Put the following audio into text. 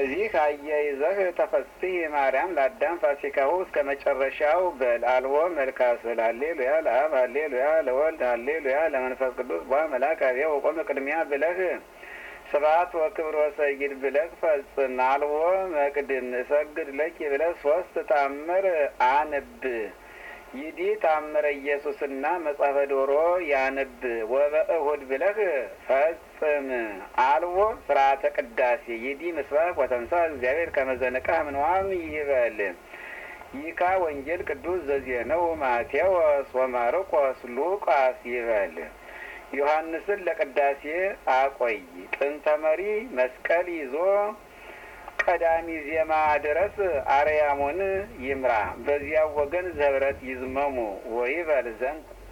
በዚህ አያይዘህ ተፈስሒ ማርያም ለአዳም ፋሲካሁ እስከ መጨረሻው በል አልቦ መልካ ስል ሀሌሉያ ለአብ ሀሌሉያ ለወልድ ሀሌሉያ ለመንፈስ ቅዱስ ቧ መልአክ አብያ ወቆመ ቅድሚያ ብለህ ስብሐት ወክብር ወሰይድ ብለህ ፈጽም። አልቦ መቅድም እሰግድ ለኪ ብለህ ሶስት ታምር አንብ ይዲ ታምረ ኢየሱስና መጽሐፈ ዶሮ ያንብ ወበእሁድ ብለህ ፈጽም። አልቦ ስርዓተ ቅዳሴ ይዲ ምስባክ ወተንሳ እግዚአብሔር ከመዘነቃህ ምንዋም ይበል። ይካ ወንጌል ቅዱስ ዘዜነው ማቴዎስ ወማርቆስ ሉቃስ ይበል። ዮሐንስን ለቅዳሴ አቆይ። ጥንተ መሪ መስቀል ይዞ ቀዳሚ ዜማ ድረስ አርያሙን ይምራ። በዚያው ወገን ዘብረት ይዝመሙ ወይበል ዘንድ